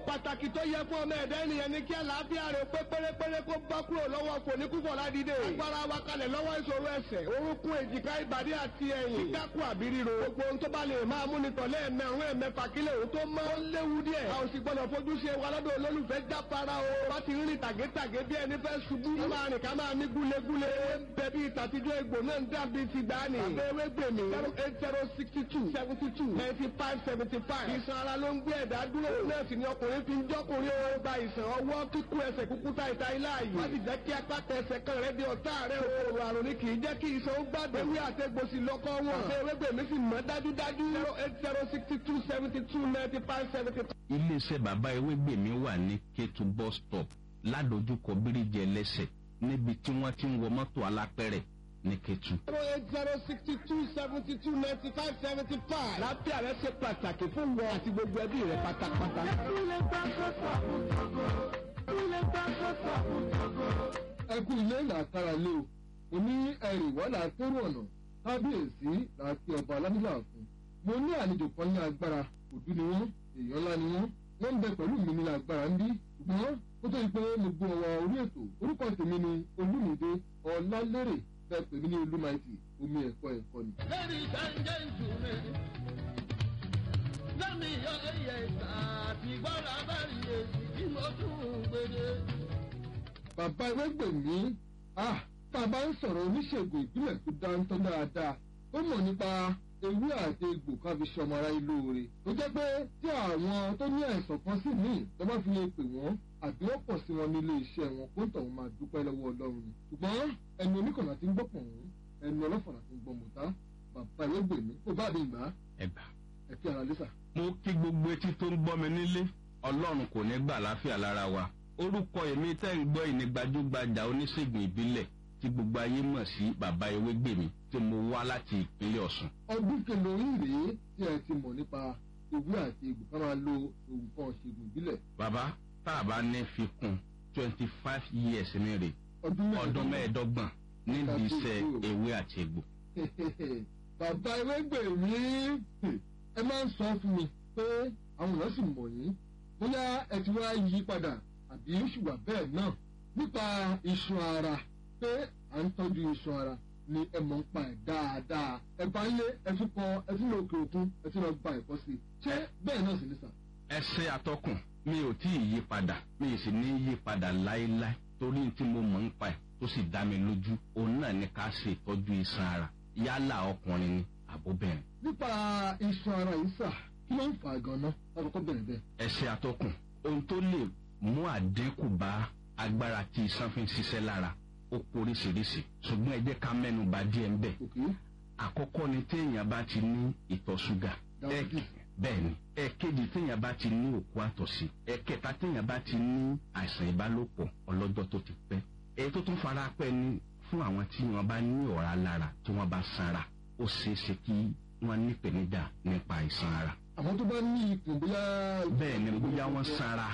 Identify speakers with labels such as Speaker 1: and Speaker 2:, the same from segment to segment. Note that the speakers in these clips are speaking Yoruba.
Speaker 1: pàtàkì tó yẹ fún ọmọ ẹ̀dá ènìyàn ní kí àlàáfíà rẹ̀ pé pérépéré kó bá kúrò lọ́wọ́ fòníkúfọ̀ ládìde. agbára wa kalẹ̀ lọ́wọ́ ìṣòro ẹsẹ̀ orúnkún èjìká ìbàdí àti ẹ̀yìn. kíkákù àbí ríro. gbogbo ohun tó bá lè máa mú ni tọ̀lé ẹ̀mẹ̀rún ẹ̀mẹ̀fà kílẹ̀ òun tó mọ́. ó léwu díẹ̀. a ò sì gbọ́dọ̀ fojú ṣe wa lọ́dọ̀ olólùfẹ́ jáfara o. bá ti rìn tàgétàgé bí ẹni fẹ́ ṣubú. ká máa rìn ká máa mí gúlegúle. bẹ́ẹ̀ bí ìtàtijọ́ egbò náà ń dàbí ti dání. àbẹ̀wé gbèmí. zero eight zero sixty two seventy two ninety five seventy five. ìsan ara ló ń gbé ẹ̀dá dúró. náà sì ni ọkùnrin fi ń jọ́kùnrin o. gba ìsàn ọwọ́ kíkú ẹsẹ̀ kúkú ta ìta ilá yìí. wọ́n ti jẹ́ kí apáta ẹsẹ̀ kan rẹ̀ di ọ̀tá rẹ̀ o. òrò àrùn ni kì í jẹ́ kí ìsan ó gbàgbé. ewé àtẹ̀gbòsì lọ́kọ́ wọn. ṣé ewé gbèmí sì mọ́ dájúdájú. zero eight zero sixty two seventy two ninety five seventy five.
Speaker 2: iléeṣẹ́ bàbá ewégbèmí wà ní kétu bus stop ládojúkọ bíríjì ẹlẹ́sẹ̀ níbi tí wọ́n ti ń wọ mọ́tò alápẹ̀rẹ̀ ní kétu.
Speaker 1: zero eight zero sixty two seventy two ninety five seventy five. lábẹ́ rẹ ṣe pàtàkì fún wọn àti gbogbo ẹbí rẹ pátápátá.
Speaker 3: ẹ kú ilé làkàrà lé o mo ní ẹrì wà látẹrù ọ̀nà kábíyèsí láti ọba alámúlà fún mo ní àlejò kan ní agbára òdú ni wọ́n èèyàn ńlá ni wọ́n wọ́n ń bẹ pẹ̀lú mi ní agbára ń bí ṣùgbọ́n ó tó di pé mo gbọ́ ọwọ́ orí ètò orúkọ tèmi ni olúmídé ọlálérè bẹ́ẹ̀ pè mí ní olúmaìtì omi ẹ̀kọ́ ẹ̀kọ́ ni.
Speaker 4: Ladies and gentlemen, lẹ́mi yọ ẹyẹ ìta àti gbọ́dọ̀ abẹ́rẹ́ èsì tí mo tún gbèdé.
Speaker 3: bàbá ewégbèmí ah tá a bá ń sọ̀rọ̀ oníṣègùn ìbílẹ̀ tó dáńtọ́ dáadáa ó mọ̀ nípa ewé àti egbò ká fi ṣe ọmọ ara ilé oore tó jẹ́ pé tí àwọn tó ní àìsàn kan sí míì tó bá fi lè pè wọ́n àbí wọ́n pọ̀ sí wọn nílé iṣẹ́ wọn kó ń tọ̀ wọ́n máa dúpẹ́ lọ́wọ́ ọlọ́run ni ṣùgbọ́n ẹnu oníkànnà ti ń gbọ́ pọ̀ wọ́n ẹnu ọlọ́fọ̀nà ti ń gbọ́ mọ̀tá bàbá ewégbèmí kó bá mi gbà á
Speaker 2: ẹgbà.
Speaker 3: ẹ kí ara lẹ́sà.
Speaker 2: mo kí gbogbo etí tó ń gbọ́ mi nílé ọlọ́run kò ní gbà láfíà lára wa orúkọ èmi tẹ́ ń gbọ́ ìní gbajúgbajà oníṣègùn ìbílẹ̀ tí gbogbo ayé mọ̀ sí bàbá ewégbèmí tí mo wá láti ìpínlẹ̀ ọ̀sùn.
Speaker 3: ọdún kẹlòrín rèé tí ẹ ti mọ̀ nípa ewé àti egbò ká máa lo nǹkan ṣègùn ìbílẹ̀
Speaker 2: bàbá tá a bá ní fi kún twenty five years ní rè
Speaker 3: ọdún
Speaker 2: ọdún mẹ́ẹ̀ẹ́dọ́gbọ̀n nídìí iṣẹ́ ewé àti egbò.
Speaker 3: bàbá ewégbèmí ẹ máa ń sọ fún mi pé àwọn èèyàn sì mọ̀ yín bóyá ẹ ti wá yí padà àbí ṣùgbọ́n bẹ́ẹ̀ náà nípa iṣan ara pé à ń tọ́jú iṣan ara ni ẹ mọ̀ ń pa ẹ̀ dáadáa ẹ bá ń lé ẹ tún kọ ẹ tún lọ òkè òkun ẹ tún lọ gba ẹ̀kọ́ sí i ṣé bẹ́ẹ̀ náà sì ní sà.
Speaker 2: ẹsẹ atọkùn mi ò tí ì yí padà mi ì sì ní yí padà láéláé torí tí mo mọ̀ ń pa ẹ̀ tó sì dá mi lójú òun náà ní ká ṣe ìtọ́jú iṣan ara yálà ọkùnrin ni àbóbìnrin.
Speaker 3: nípa iṣan ara yìí sà kí ló ń fà á gan-an lákòókò bẹ̀rẹ̀ bẹ́ẹ̀.
Speaker 2: ẹsẹ atọkùn ohun tó lè mú àdínkù bá agbára tí iṣan fi ń ṣiṣẹ́ lára ó poríṣiríṣi ṣùgbọ́n ẹ jẹ́ ká mẹ́nu bà díẹ̀ ń bẹ̀.
Speaker 3: òkè
Speaker 2: àkọ́kọ́ ni téèyàn bá ti ní ìtọ̀ ṣúgà
Speaker 3: Diabetes.
Speaker 2: bẹ́ẹ̀ ni ẹ̀kejì téèyàn bá ti ní òkú àtọ̀sí ẹ̀kẹta téèyàn bá ti ní àìsàn ìbálòpọ̀ ọlọ́jọ́ tó ti pẹ́ èyí tó tún fara pẹ́ ni fún àwọn tí wọ́n bá ní ọ̀rá lára tí wọ́n bá sanra ó ṣeé ṣe kí wọ́n ní ìpèníjà nípa àìsàn ara
Speaker 3: àwọn tó bá ní ikùn bóyá.
Speaker 2: bẹ́ẹ̀ ni bóyá wọ́n sanra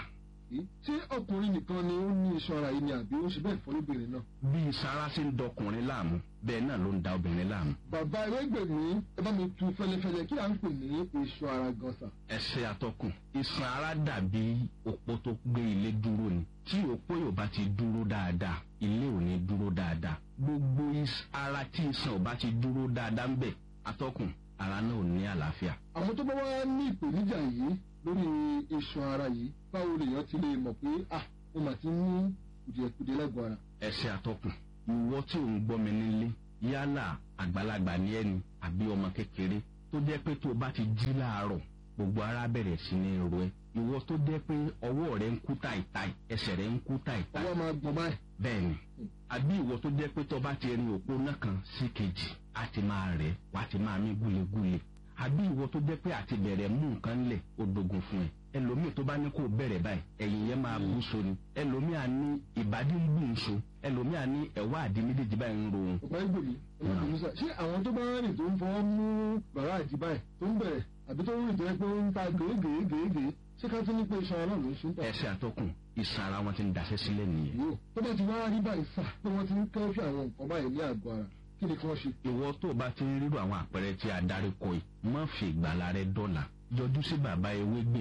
Speaker 3: ṣé ọkùnrin nìkan ni ó ní iṣan ara yìí ni àbí ó ṣe bẹ́ẹ̀ fọ́ lóbìnrin náà.
Speaker 2: bí sanra ṣe ń dọkùnrin láàmú bẹ́ẹ̀ náà ló ń da obìnrin láàmú
Speaker 3: bàbá ewégbèmí ẹ bá mi tu fẹlẹfẹlẹ kí à ń pè ní iṣan ara gan sà.
Speaker 2: ẹsẹ atọkùn iṣan ara dàbí òpó tó gbé ilé dúró ni tí òpó yóò bá ti dúró dáadáa ilé ò ní dúró dáadáa gbogbo is- ara tí iṣan ò bá ti dúró dáadáa ń bẹ atọkùn ara náà ò ní àlàáfíà.
Speaker 3: àwọn tó bá wá ní ìpèníjà yìí lórí iṣan ara yìí báwo lèèyàn ti lè mọ̀ pé ah mo mà ti ní kùdìẹ̀kùdìẹ̀ lágọ̀ọ́ ara.
Speaker 2: ẹsẹ atọkùn ìwọ tí ò ń gbọ́ mi nílé yálà àgbàlagbà ní ẹni àbí ọmọ kékeré tó jẹ́ pé tó o bá ti jí láàárọ̀ gbogbo ara bẹ̀rẹ̀ sí ní ro ẹ ìwọ tó jẹ́ pé ọwọ́ rẹ ń kú táìtáì ẹsẹ̀ rẹ ń kú táìtáì
Speaker 3: ọwọ́ máa gbọ̀n báyìí.
Speaker 2: bẹ́ẹ̀ni àbí ìwọ tó jẹ́ pé tó bá ti rin òpó náà kan sí kejì á ti máa rẹ̀ wá ti máa mí gúlegúle àbí ìwọ tó jẹ́ pé àti bẹ̀rẹ̀ mú nǹkan lẹ̀ ó dogun fún ẹ ẹlòmíì tó bá ní kó bẹ̀rẹ̀ báyìí ẹ̀yìn yẹn máa bú so ni ẹlòmíì á ní ìbàdí ń bù ń so ẹlòmíì á ní ẹ̀wá àdí méjèèjì báyìí ń ro òun
Speaker 3: ọ̀pá ìgbòmí ọ̀pá sà ṣé àwọn tó bá rìn tó ń fọwọ́ mú bàrá àti báyìí tó ń bẹ̀rẹ̀ àbí tó ń rìn tó yẹ pé ó ń ta gèégèégèégèé ṣé ká tún ní pé iṣan ara náà ló ń ṣe ń tà.
Speaker 2: ẹsẹ̀ àtọkùn ìsan ara wọn ti ń daṣẹ́ sílẹ̀ nìyẹn
Speaker 3: yóò tó bá ti wá rí báyìí sà pé wọ́n ti ń kẹ́fì àwọn nǹkan báyìí ní àgọ́ ara kí ni kí wọ́n ṣe.
Speaker 2: ìwọ tó o bá ti ń rírò àwọn àpẹẹrẹ tí a darí kọ yìí má fi ìgbàlá rẹ dọ́là yọjú sí bàbá ewé gbèmí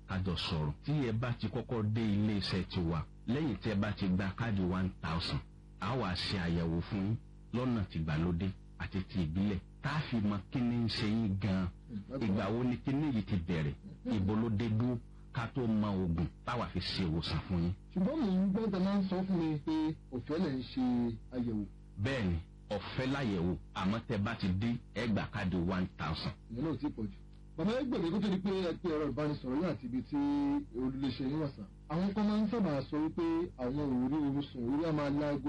Speaker 2: kájọ sọ̀rọ̀ tí ẹ bá ti kọ́kọ́ dé ilé iṣẹ́ tiwa lẹ́yìn tí ẹ bá ti gba káàdì one thousand a wá ṣe àyẹ̀wò fún yín lọ́nà tìgbàlódé àti ti ìbílẹ̀ tá a fi mọ kí ni ń ṣe yín gan-an ìgbà wo ni kí ni yìí ti bẹ̀rẹ̀ ìbò ló dé dúró ká tó mọ oògùn táwa fi ṣe ìwòsàn fún yín.
Speaker 3: ṣùgbọ́n mò ń gbọ́ tẹ máa ń sọ fún mi pé òfẹ́ lẹ̀ ń ṣe àyẹ̀wò
Speaker 2: bẹ́ẹ̀ ni ọ̀fẹ́ láyẹ̀wò àmọ́ tẹ bá ti dé ẹgbà káàdì one thousand.
Speaker 3: ìyẹn náà ti pọ̀ jù. bàbá ẹgbẹ̀rún kó tó di pé ẹ pé ẹ̀rọ ìbánisọ̀rọ̀ yóò àti ibi tí olùléṣẹ́ yín wà sàn. àwọn kan máa ń sábà sọ wípé àwọn òórí oorun sùn orí á máa láago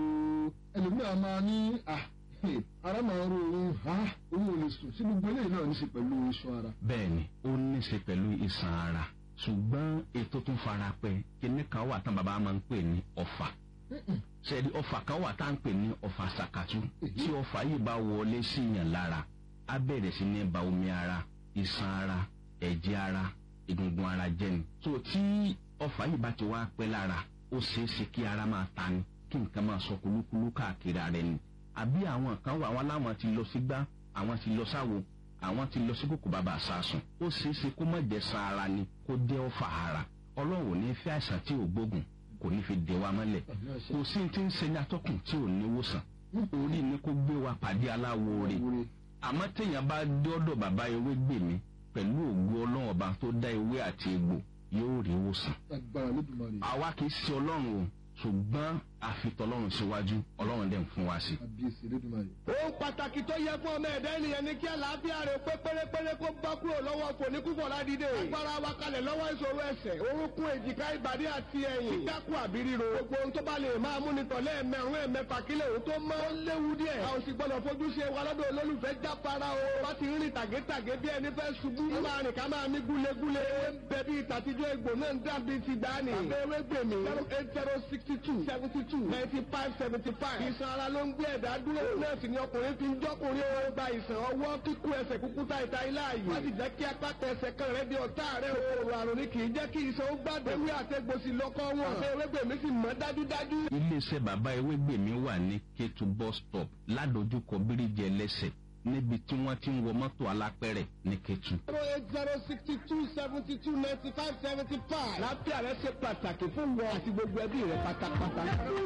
Speaker 3: ẹlòmíràn máa ní à ara máa ń ro oorun ha owó ò lè sùn sí gbogbo eléyìí náà ní í ṣe pẹ̀lú iṣan ara.
Speaker 2: bẹ́ẹ̀ ni ó ní í ṣe pẹ̀lú iṣan ara ṣùgbọ́n ètò tún fara pẹ́ kíní kan wà tán bàbá máa ń pè ní ọ̀fà ṣẹ́ni ọ̀fà kan wà tá à ń pè ní ọ̀fà ṣàkàtú tí ọ̀fà yìí bá wọlé sí yàn lára á bẹ̀rẹ̀ sí ní ba omi ara iṣan ara ẹ̀jẹ̀ ara egungun ara jẹ́ ni. tó tí ọ̀fà yìí bá ti wá pẹ́ lára ó ṣeé ṣe kí ara máa ta ni kí nǹkan máa sọ kulúkulú káàkiri ara ẹni. àbí àwọn kan wà wọn láwọn ti lọ sí gbá àwọn ti lọ sáwo àwọn ti lọ sí kòkò bàbá àsásùn ó ṣeé ṣe kó má jẹ́ san ara ni kó jẹ́ ọ̀fà ara ọlọ́run ò ní fẹ́ àìsàn tí ò gbógun kò ní fi dè wa mọ́lẹ̀ kò sí ti ń ṣe ní atọ́kùn tí ò ní wòsàn orí ni kó gbé wa pàdé aláwo rè àmọ́ téèyàn bá dọ́dọ̀ bàbá ewé gbè mí pẹ̀lú ògbó ọlọ́run ọba tó dá ewé àti egbò yóò rí wòsàn.
Speaker 3: agbára lódùmarè.
Speaker 2: àwa kì í ṣe ọlọ́run o ṣùgbọ́n àfitọ́lọ́run síwájú ọlọ́run dẹ̀ ń fún wa sí.
Speaker 3: àbíyèsí lódùmarè.
Speaker 1: ohun pàtàkì tó yẹ fún ọmọ ẹ̀dá ènìyàn ni kí àlàáfíà rẹ̀ pé pérépéré kó bá kúrò lọ́wọ́ fòníkúfọ̀ ládìde. agbára wa kalẹ̀ lọ́wọ́ ìṣòro ẹsẹ̀ orúnkún èjìká ìbàdí àti ẹ̀yìn. kíkákù àbí ríro. gbogbo ohun tó bá lè máa mú ni tọ̀lé ẹ̀mẹ̀rún ẹ̀mẹ̀fà kílẹ̀ òun tó mọ́. ó léwu díẹ̀. a ò sì gbọ́dọ̀ fojú ṣe wa lọ́dọ̀ olólùfẹ́ jáfara o. wá ti rìn tàgétàgé bí ẹni fẹ́ ṣubú. ó máa rìn ká máa mí gúlegúle. ewé ń bẹ bí ìtàtijọ́ egbò náà ń dàbí ti dání. àbẹ̀wé gbèmí. zero eight zero sixty two seventy two ninety five seventy five. ìsan ara ló ń gbé ẹ̀dá dúró. náà sì ni ọkùnrin fi ń jọ́kùnrin ó gba ìsàn ọwọ́ kíkú ẹsẹ̀ kúkú ta ìta ilé ààyè. wọ́n ti jẹ́ kí apá ẹsẹ̀ kan rẹ̀ di ọ̀tá rẹ̀ o. òrò àrùn ni kì í jẹ́ kí ìsan ó gbàdé. ewé àtẹ̀gbòsì lọ́kọ́ wọn. àbẹ̀ ewégbèmí sì mọ́ dájúdájú.
Speaker 2: iléeṣẹ́ bàbá ewégbèmí wà ní kétu bus stop ládojúkọ bíríjì ẹlẹ́sẹ̀ níbi tí wọ́n ti ń wọ mọ́tò alápẹ̀rẹ̀ ní kétu.
Speaker 1: zero eight zero sixty two seventy two ninety five seventy five. láfíà rẹ ṣe pàtàkì fún wọn àti gbogbo ẹbí rẹ pátápátá.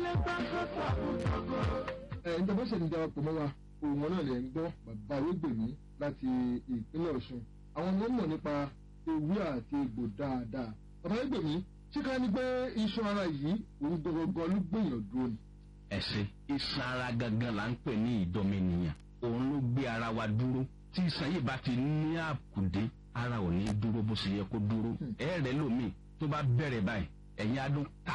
Speaker 3: ẹ ǹjẹ́ bó ṣe ń darapọ̀ mọ́ wa òun náà lè ń gbọ́ bàbá ewégbèmí láti ìpínlẹ̀ ọ̀ṣun àwọn ọmọ mọ̀ nípa ewé àti egbò dáadáa bàbá ewégbèmí ṣé ká ní pé iṣan ara yìí òun gbọgbọgbọ ló gbìyàn dúró ni.
Speaker 2: ẹ̀sìn iṣan ara gangan là ń pè ní ìdọ́mẹnìyàn òun ló gbé ara wa dúró tí iṣan yìí bá ti ní àkùdé ara ò ní dúró bó ṣe yẹ kó dúró ẹ̀ẹ́rẹ́ lómi tó bá bẹ̀rẹ̀ báyìí ẹ̀yin adún ká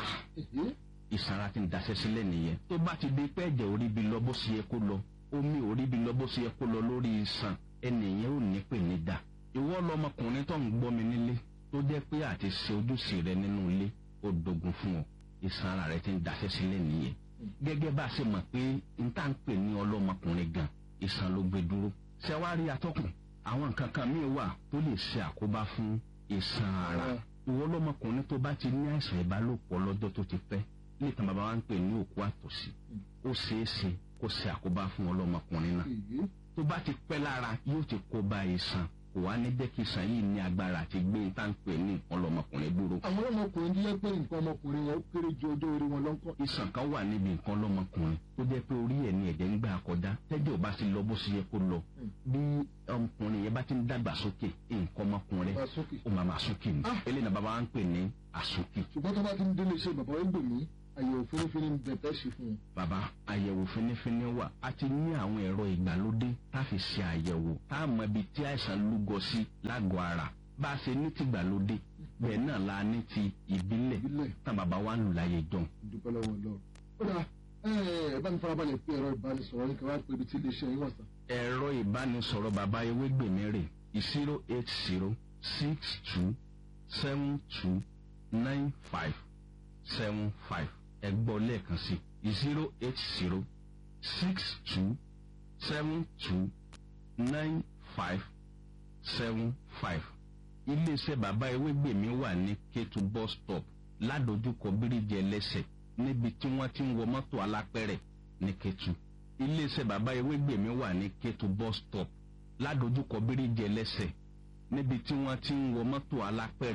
Speaker 2: ìsanra ti ń daṣẹ́ sílẹ̀ nìyẹn tó bá ti di pé ẹ̀jẹ̀ orí bi lọ bó ṣe yẹ kó lọ omi orí bi lọ bó ṣe yẹ kó lọ lórí iṣan ẹnìyẹn ò ní pè ní dà ìwọ lọmọkùnrin tó ń gbọ́ mi nílé tó jẹ́ pé àti ṣe ojúṣe rẹ nínú ilé ó dogun fún ọ ìsanra rẹ ti ń daṣẹ́ sílẹ̀ nìyẹn gẹ́gẹ́ bá a ṣe mọ̀ pé n tá ń pè ní ọlọ́mọkùnrin gan ìsan ló gbé dúró ṣẹ́wárí atọ́kùn àwọn nǹkan kan míì wà tó lè ṣe àkóbá fún ìsan ara ìwọ lọmọkùnrin tó bá ti ní àìsàn ìbálòpọ̀ lọ́jọ́ tó ti pẹ́ ní ìtàn bàbá wa ń pè ní òkú àtọ̀sí ó ṣeé ṣe kó ṣe àkóbá fún ọlọ́mọkùnrin náà tó bá ti pẹ́ lára yóò ti kó ba ìsàn kò wá ní jẹ́ kí ìsàn yìí ní agbára àti gbé ní tá à ń pè ní ọlọ́mọkùnrin dúró.
Speaker 3: àwọn ọlọ́mọkùnrin tó yẹ pé nǹkan ọmọkùnrin wọn ó kéré ju ọjọ́ orí wọn lọ́kọ́.
Speaker 2: ìsàn kan wà níbi nǹkan ọlọ́mọkùnrin tó jẹ́ pé orí ẹ̀ ní ẹ̀jẹ̀ ń gbà kọjá tẹ́jọ́ ò bá ti lọ bó ṣe yẹ kó lọ bí ọmọkùnrin yẹn bá ti ń dàgbà sókè nǹkan ọmọkùnrin
Speaker 3: Máa sókè.
Speaker 2: ó máa máa sókè ni
Speaker 3: Ah.
Speaker 2: eléyìí náà bàbá wa ń pè ní àsókè.
Speaker 3: ṣùgbọ́n tó bá ti ń délé iṣẹ́ bàbá ewégbèmí àyẹ̀wò fínífíní ń bẹ̀ tẹ́ ṣe fún un.
Speaker 2: bàbá àyẹ̀wò fínífíní wà a ti ní àwọn ẹ̀rọ ìgbàlódé tá a fi ṣe àyẹ̀wò tá a mọ ibi tí àìsàn lúgọ sí lágọ̀ọ́ ara bá a ṣe ní ti ìgbàlódé bẹ́ẹ̀ náà la ní ti ìbílẹ̀
Speaker 3: ìbílẹ̀
Speaker 2: tá bàbá wa ń lù láyé jọun.
Speaker 3: ìdúpẹ́ lọ́wọ́ lọ. ó dà ẹ bá mi farabalẹ̀ pé ẹ̀rọ ìbánisọ̀rọ̀ ní kẹwàá pé ibi tí iléeṣẹ́ yín wà sàn.
Speaker 2: ẹ̀rọ ìbánisọ̀rọ̀ bàbá ewégbèmí rè zero eight zero six two seven two nine five seven five ẹ gbọ́ lẹ́ẹ̀kan sí zero eight zero six two seven two nine five seven five iléeṣẹ́ bàbá ewégbèmí wà ní kétu bus stop ládojúkọ bíríjì ẹlẹ́sẹ̀ níbi tí wọ́n ti ń wọ mọ́tò alápẹ̀rẹ̀ ní kétu iléeṣẹ́ bàbá ewégbèmí wà ní kétu bus stop ládojúkọ bíríjì ẹlẹ́sẹ̀ níbi tí wọ́n ti ń wọ mọ́tò alápẹ̀rẹ̀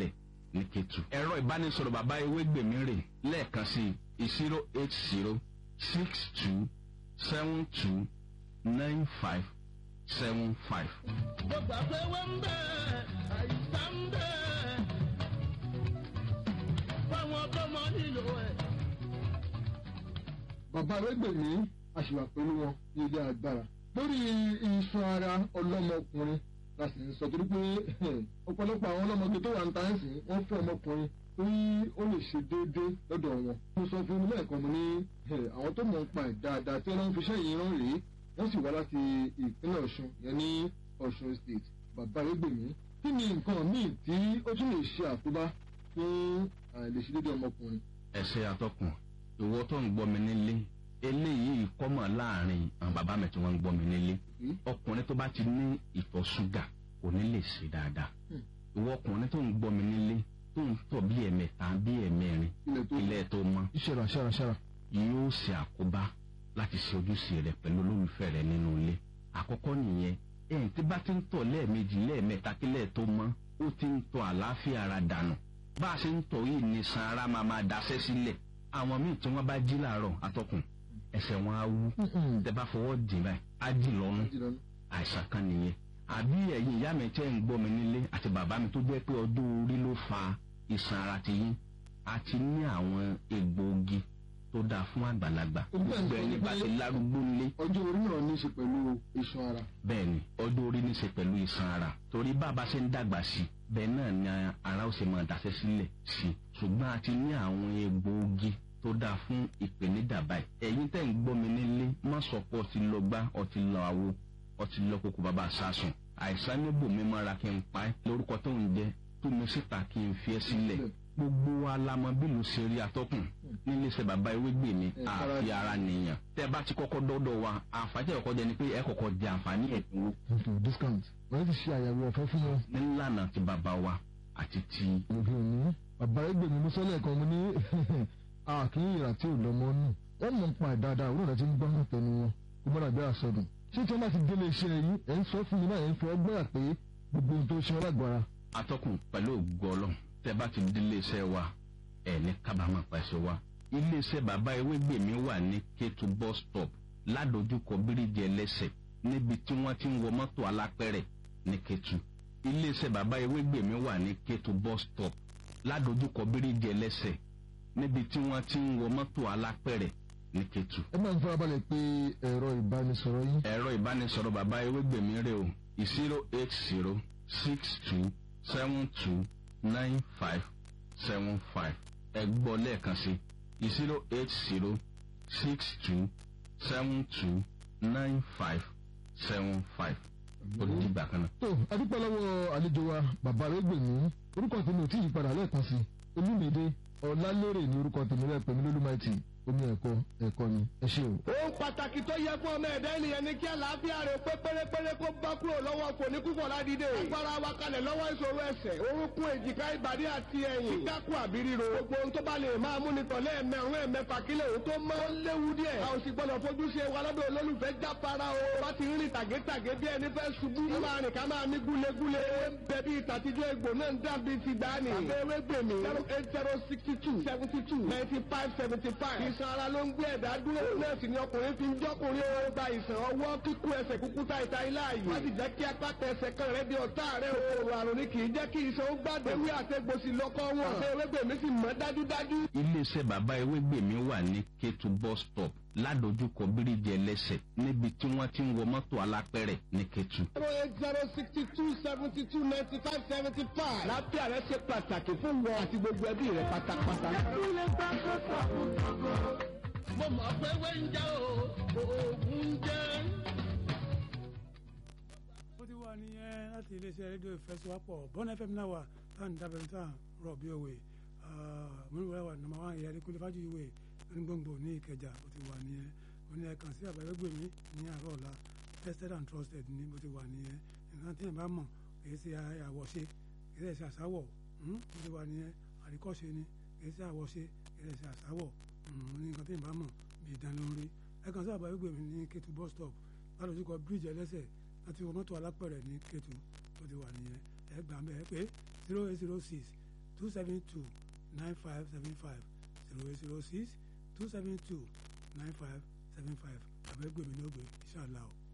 Speaker 2: ní ketu. ẹ̀rọ ìbánisọ̀rọ̀ bàbá ewégbèmí rè lẹ́ẹ̀kan sí zero eight zero six two seven two nine five seven five.
Speaker 4: gbogbo àpẹwẹ́ ń bẹ̀ àìsàn ń bẹ̀ fáwọn tọmọ nílò ẹ̀.
Speaker 3: bàbá arẹ́gbẹ̀mí àṣìwà pẹ̀lú wọn ní ilé agbára lórí iṣan ara ọlọ́mọkùnrin la sì ń sọ torí pé ọ̀pọ̀lọpọ̀ àwọn ọlọ́mọge tó wà ń ta ẹ̀sìn wọ́n fẹ́ ọmọkùnrin torí ó lè ṣe déédéé lọ́dọ̀ wọn. mo sọ fún un lẹ́ẹ̀kan mo ní àwọn tó mọ̀ ń pa ẹ̀ dáadáa tí wọ́n fi iṣẹ́ yìí rán rèé wọ́n sì wá láti ìpínlẹ̀ ọ̀ṣun yẹn ní ọ̀ṣun state bàbá arẹ́gbẹ̀mí kí ni nǹkan míì tí ó tún lè ṣe àkóbá fún àìlèṣedéédéé ọmọkùnrin.
Speaker 2: ẹsẹ atọkùn ìwọ tó ń gbọ́ mi nílé eléyìí kọ́mọ̀ láàrin àwọn bàbá mi tí wọ́n ń gbọ́ mi nílé ọkùnrin tó bá ti ní ìtọ̀ ṣúgà kò ní lè ṣe dáadáa ìwọ ọkùnrin tó ń gbọ́ mi nílé tó ń tọ̀ bí ẹ̀mẹta bí ẹ̀mẹrin
Speaker 3: ilẹ̀ tó
Speaker 2: ilẹ̀ tó mọ́
Speaker 3: ìṣẹ̀rà ṣẹ̀rà ṣẹ̀rà.
Speaker 2: yóò ṣe àkóbá láti ṣe ojúṣe rẹ pẹ̀lú olólùfẹ́ rẹ nínú ilé àkọ́kọ́ nìyẹn ẹ̀yìn tí bá ti ń tọ̀ lẹ́ẹ̀mejì lẹ́ẹ̀mẹta kílẹ̀ tó mọ́ ó ti ń tọ̀ àlàáfíà ara dànù bá a ṣe ń tọ̀ yìí ní san ara máa máa daṣẹ́ sílẹ̀ àwọn míì tí wọ́n bá jí làárọ̀ atọ́kùn ẹsẹ̀ wọn á wú tẹ bá fọwọ́ dì báyìí á dì lọ́nu àìsàn kan nìyẹn àbí ẹ̀yin ìyá mi tẹ́ ń gbọ́ mi nílé àti bàbá mi tó jẹ́ pé ọjọ́ orí ló fa ìsàn ara ti yín àti ní àwọn egbòogi tó dáa fún àgbàlagbà gbogbo ẹni bá ti lárúgbó nílé
Speaker 3: ọjọ́ orí náà ní í ṣe pẹ̀lú iṣan ara.
Speaker 2: bẹ́ẹ̀ ni ọjọ́ orí ní í ṣe pẹ̀lú ìsàn ara torí bàbá ṣe ń dàgbà sí bẹ́ẹ̀ náà ni ara ó ṣe máa daṣẹ́ sílẹ̀ sí ṣùgbọ́n a ti ní àwọn egbòogi tó dáa fún ìpèníjà báyìí ẹ̀yin tẹ́ ń gbọ́ mi nílé má sọ pé ọtí lọ gbá ọtí lọ àwo ọtí lọ kókó bàbá sásùn àìsàn níbò mi mọ́ra kí n pa ẹ́ lórúkọ tó ń jẹ́ tú mi síta kí n fi ẹ́ sílẹ̀ gbogbo wa la mọ bí ló ṣe rí atọ́kùn nílé iṣẹ́ bàbá ewégbè mi àfi ara nìyàn tẹ́ bá ti kọ́kọ́ dọ́dọ̀ wa àǹfààní ẹ̀kọ́ jẹ ni pé ẹ kọ́kọ́ jẹ àǹfààní ẹ̀dínwó
Speaker 3: ètò discount wọ́n ti ṣe àyẹ̀wò ọ̀fẹ́ fún wọn.
Speaker 2: nílànà ti bàbá wa àti ti
Speaker 3: òbí òní bàbá ẹgbẹ́ mi mú sọ́lẹ̀ kan mo ní àkíní ìrà tí ò lọ́mọ nù wọ́n mọ̀ ń pa ìdáadáa òwúrọ̀ tí ń gbọ́ náà tẹnu wọn kó mọ́ra bí àsọdùn. ṣé tí wọ́n bá ti délé iṣẹ́ yìí ẹ̀ ń sọ fún mi náà ẹ̀ ń fọ ọgbọ́n pé gbogbo ohun tó ṣe ọlágbára.
Speaker 2: atọ́kùn pẹ̀lú ògbọ́lọ́ tẹ́ bá ti délé iṣẹ́ wa ẹ̀ ní kábàámọ̀ pàṣẹ wa iléeṣẹ́ bàbá ewégbè mi wà ní kétu bus stop ládojúkọ bíríjì ẹlẹ́sẹ̀ níbi tí wọ́n ti ń wọ mọ́tò alápẹ̀rẹ̀ ní kétu iléeṣẹ́ bàbá ewégbè mi wà ní kétu bus stop ládojúkọ bíríjì ẹlẹ́sẹ̀ níbi tí wọ́n ti ń wọ mọ́tò alápẹ̀rẹ̀ ní kétu.
Speaker 3: ẹ máa ń farabalẹ̀ pé ẹ̀rọ ìbánisọ̀rọ̀ yín.
Speaker 2: ẹ̀rọ ìbánisọ̀rọ̀ bàbá ewégbè mi rè o zero eight zero six two seven two nine five seven five ẹ gbọ́ lẹ́ẹ̀kan sí zero eight zero six two seven two nine five seven five ó di ìgbà kan náà.
Speaker 3: tó adúpẹ́ lọ́wọ́ àlejò wa bàbá arẹ́gbẹ̀mí orúkọ tèmi ò tí ì padà lẹ́ẹ̀kan sí olúmídé ọ̀làlérè ní orúkọ tèmi rẹ̀ pẹ̀lú lólúmáìtì omi ẹ̀kọ́ ẹ̀kọ́ ni ẹ ṣe o.
Speaker 1: ohun pàtàkì tó yẹ fún ọmọ ẹ̀dá ènìyàn ni kí àlàáfíà rẹ̀ pé pérépéré kó bá kúrò lọ́wọ́ kò ní kúfọ̀ ládìde. agbára wa kalẹ̀ lọ́wọ́ ìṣòro ẹsẹ̀ orúnkún èjìká ìbàdí àti ẹ̀yìn. kíkákù àbí ríro. gbogbo ohun tó bá lè máa mú ni tọ̀lé ẹ̀mẹ̀rún ẹ̀mẹ̀fà kílẹ̀ òun tó mọ́. ó léwu díẹ̀. a ò sì gbọ́dọ̀ fojú ṣe wa lọ́dọ̀ olólùfẹ́ jáfara o. bá ti rìn tàgétàgé bí ẹni fẹ́ ṣubú. ká máa rìn ká máa mí gúlegúle. bẹ̀bí ìtàtijọ́ egbò náà ń dàbí ti dání. àbẹ̀wé gbèmí. zero eight zero sixty two seventy two ninety five seventy five. ìsan ara ló ń gbé ẹ̀dá dúró. náà sì ni ọkùnrin fi ń jọ́kùnrin ó gba ìsàn ọwọ́ kíkú ẹsẹ̀ kúkú ta ìta ilá yìí. wọ́n ti jẹ́ kí apáta ẹsẹ̀ kan rẹ̀ di ọ̀tá rẹ̀ o. òrò àrùn ni kì í jẹ́ kí iṣan ó gbàdé. ewé àtẹ̀gbòsì lọ́kọ́ wọn. àti ewégbèmí sì mọ́ dájúdájú.
Speaker 2: iléeṣẹ́ bàbá ewégbèmí wà ní kétu bus stop ládojúkọ bíríjì ẹlẹ́sẹ̀ níbi tí wọ́n ti ń wọ mọ́tò alápẹ̀rẹ̀ ní kétu.
Speaker 1: zero eight zero sixty two seventy two ninety five seventy five. lápẹ́ rẹ̀ ṣe pàtàkì fún wọn àti gbogbo ẹbí rẹ̀ pátápátá.
Speaker 4: mo mọ̀ pé wé ń jẹ́ o oògùn ń jẹ́.
Speaker 5: ó ti wà nìyẹn láti iléeṣẹ́ rédíò ìfẹsọ̀wápọ̀ bọ́n fm náà wà táwọn dábẹ́rẹ́ táwọn rọ̀ bí òwe mọ̀nìwá wà nàmà wà ìyá adékúnlé fájú ìwé onígbòǹgbò ní ìkẹjà ó ti wà nìyẹn ó ní ẹ̀kan sí àbẹ̀wégbèmí ní àárọ̀ ọ̀la tested and trusted ní bó ti wà nìyẹn nǹkan tí ẹ̀ bá mọ̀ kì í ṣe àwọ̀ṣe kì í ṣe àṣàwọ̀ ó ti wà nìyẹn àríkọ́ṣe ni kì í ṣe àwọ̀ṣe kì í ṣe àṣàwọ̀ ní nǹkan tí ẹ̀ bá mọ̀ bí ìdánilórí ẹ̀kan sí àbẹ̀wégbèmí ní kétu bus stop lálùsíkọ bíríìjì ẹlẹ́sẹ̀ láti wọ mọ́tò alápẹ̀rẹ̀ ní kétu ó ti wà nìyẹn ẹ gbà mẹ́ ẹ pé zero eight zero six two seven two nine five seven five zero eight zero six two seven two nine five seven five àbẹ́gbẹ̀mí ní ògbé inshallah o.